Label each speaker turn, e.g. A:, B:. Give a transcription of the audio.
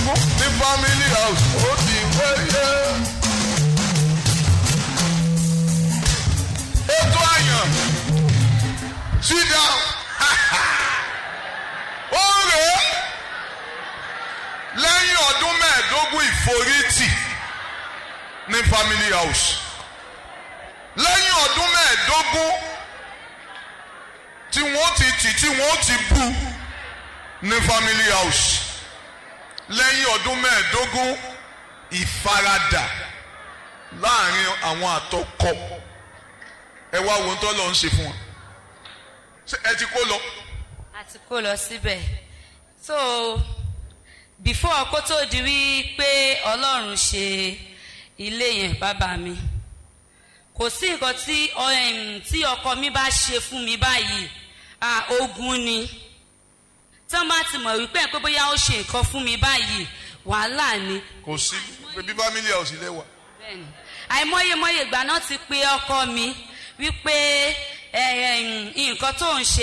A: mẹ́ẹ̀ẹ́dógún ní family house ó ti wáyé. ètò àyàn sit down ó rèé lẹ́yìn ọdún mẹ́ẹ̀ẹ́dógún ìforítì ní family house lẹ́yìn ọdún mẹ́ẹ̀ẹ́dógún tí wọ́n ti tì tí wọ́n ti bú ní family house lẹ́yìn ọdún mẹ́ẹ̀ẹ́dógún ìfaradà láàrin àwọn àtọkọ ẹ wá wo tó lọ ń ṣe fún wọn Ṣé ẹ ti kó lọ
B: àti kó lọ síbẹ̀ so before kó tó di wí pé ọlọ́run ṣe ilé yẹn bàbá mi kò sí nǹkan tí um, tí ọkọ mi bá ṣe fún mi báyìí ah, ogun ni tí wọ́n bá ti mọ̀ wípé pé bóyá ó ṣe nǹkan fún mi báyìí wàhálà ni
A: kò sí bíbí family house lẹ́wà
B: bẹ́ẹ̀ni àìmọyemọye ìgbà náà ti pe ọkọ mi wípé ẹ, ẹ, nǹkan tó ń ṣe